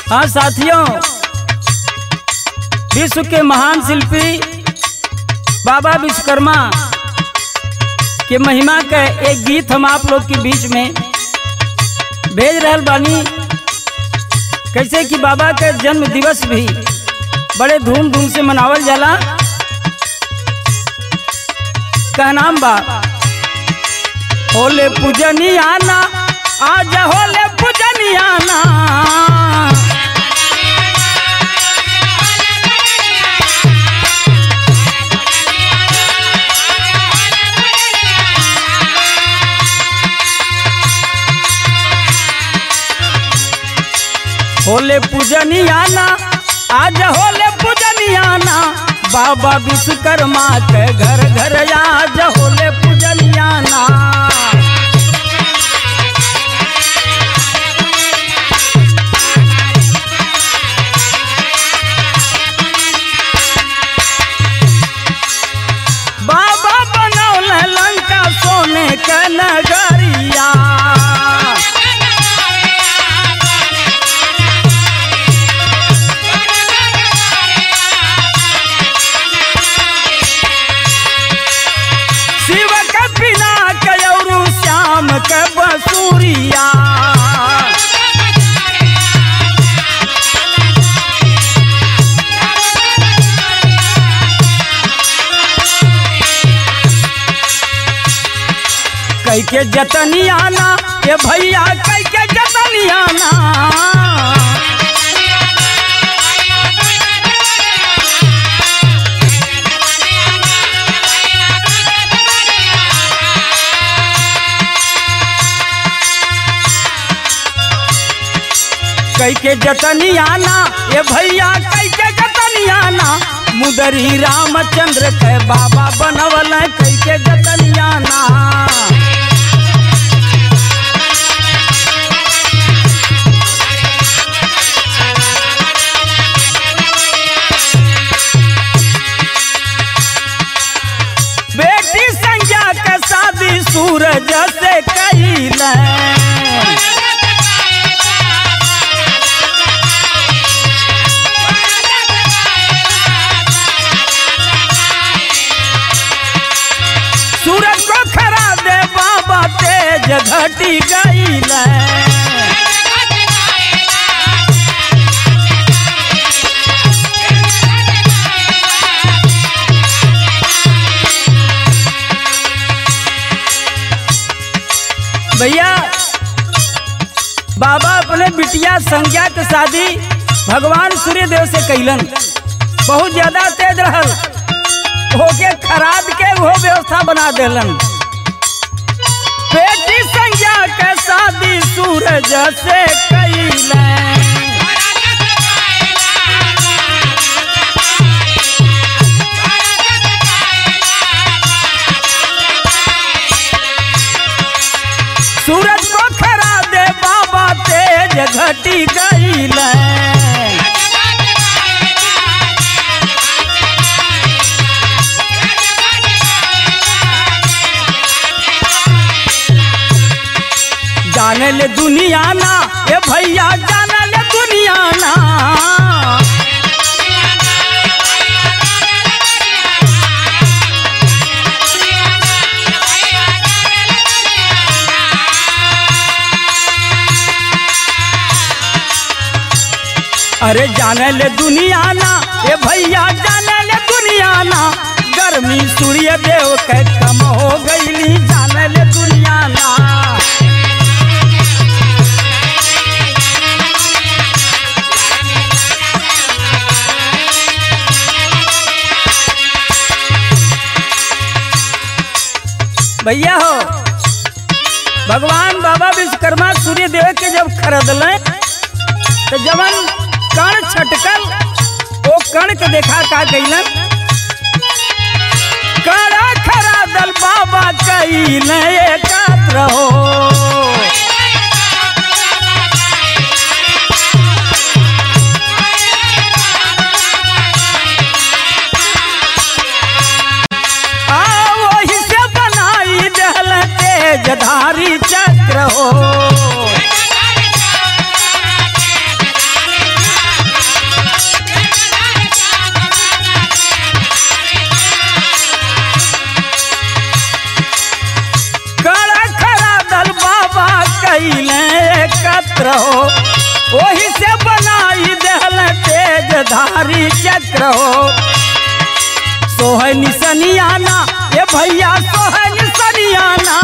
हाँ साथियों विश्व के महान शिल्पी बाबा विश्वकर्मा के महिमा का एक गीत हम आप लोग के बीच में भेज रहल बानी कैसे कि बाबा का जन्म दिवस भी बड़े धूमधाम से मनावल जाला का नाम बा होले पूजनियाना आज होले पूजनियाना होले पूजनियाना आज होले पूजनियाना बाबा विश्वकर्मा के घर घर आज होले पूजनियाना बाबा बनौले लंका सोने के नगरिया शिव के बिना कयरू श्याम के बसूरिया कई के जतनियाना ये भैया कई के जतनियाना कई के जतनियाना ये भैया कई के जतनियाना मुदरी रामचंद्र के बाबा बनवल कई के जतनियाना बेटी संज्ञा के शादी सूरज से कैले सूरज को खरा दे बाबा तेज घटी गईले भैया बाबा अपने बिटिया संज्ञा के शादी भगवान सूर्य देव से कैलन बहुत ज्यादा तेज रहल होके खराद के वो व्यवस्था बना देलन बेटी संज्ञा के शादी सूरज से कैलन सूरज को खरा दे बाबा तेज घटी गईले जाने ले दुनिया ना ए भैया जाने ले दुनिया ना अरे जाने ले दुनिया ना ए भैया जाने ले दुनिया ना गर्मी सूर्य देव के कम हो गईली जाने ले दुनिया ना भैया हो भगवान बाबा विश्वकर्मा सूर्य देव के जब खरीदल तो जवन कण छटकल वो कण के देखा का कैलन कड़ा खरादल बाबा कैल एकात्र हो आ वही से बनाई दहल तेजधारी चक्र हो ओही से बनाई देहल तेज धारी चक्र हो सोहन निसनियाना ए भैया सोहन निसनियाना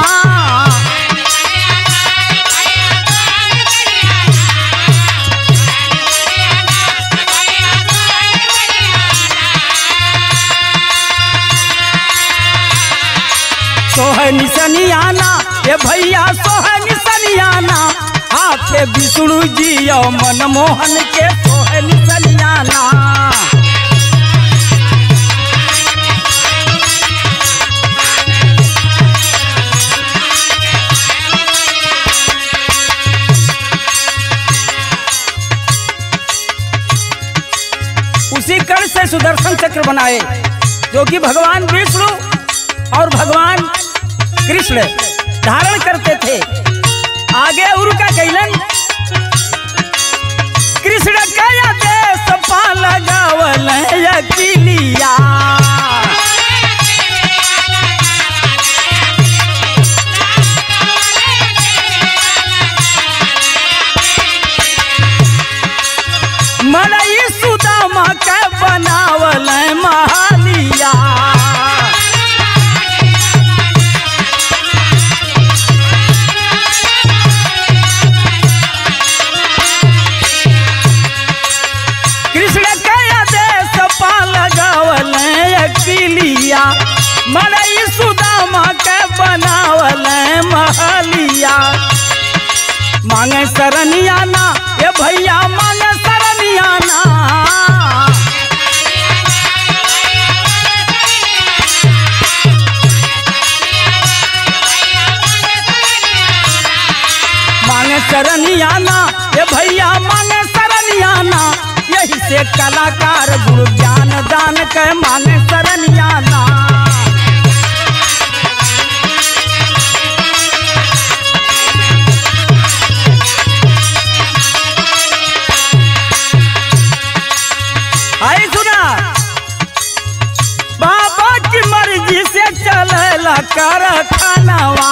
सोहन निसनियाना ए भैया सोहन निसनियाना हाथे विष्णु जी और मनमोहन के सोहन निसनियाना उसी कर्ण से सुदर्शन चक्र बनाए जो कि भगवान विष्णु और भगवान कृष्ण धारण करते थे आगे उनका कैलन कृष्ण कया देश पाल गावल अकिलिया मनई सुदामा के बनावल महालिया कृष्ण कया देश पाल गावल अकिलिया मनई सुदामा के बनावल महलिया मांगे शरणियाना ए भैया मांगे शरणियाना मांगे शरणियाना ए भैया मांगे शरणियाना यही से कलाकार गुरु ज्ञान दान के मांगे शरणियाना आई सुना बाबा की मर्जी से चलेला कारखानवा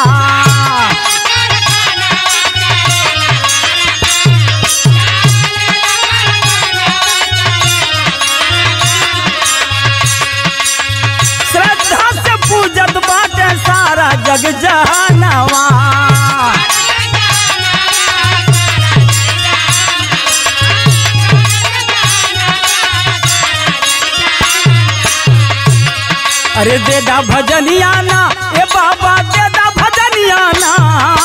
श्रद्धा से पूजत बाटे सारा जग जहानवा अरे देदा भजनियाना ए बाबा देदा भजनियाना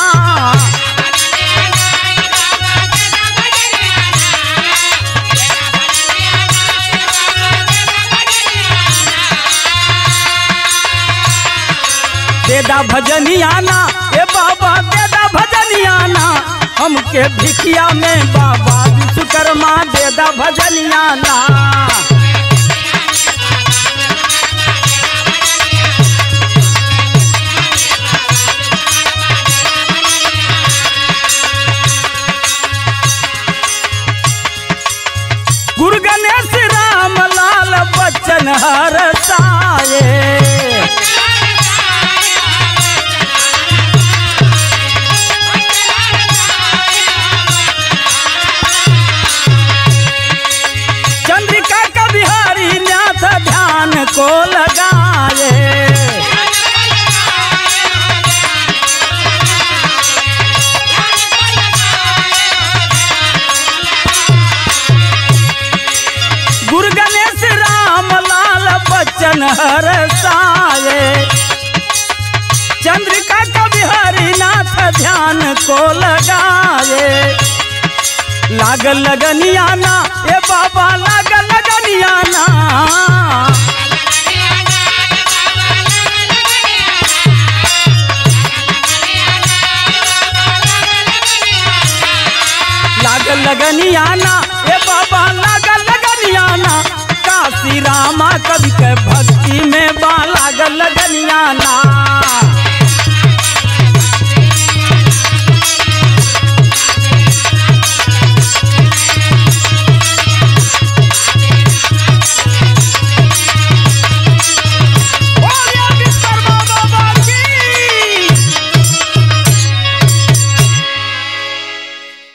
देदा भजनियाना ए बाबा देदा भजनियाना हमके भिखिया में बाबा विश्वकर्मा देदा भजनियाना गुरु गणेश राम लाल बच्चन हर साये चंद्रिका का बिहारी नाथ ध्यान को लगाए गुरु गणेश राम लाल बच्चन हर साये चंद्रिका का बिहारी नाथ ध्यान को लगाए लाग लगनियाना ए बाबा लाग लगनियाना लाग लगनियाना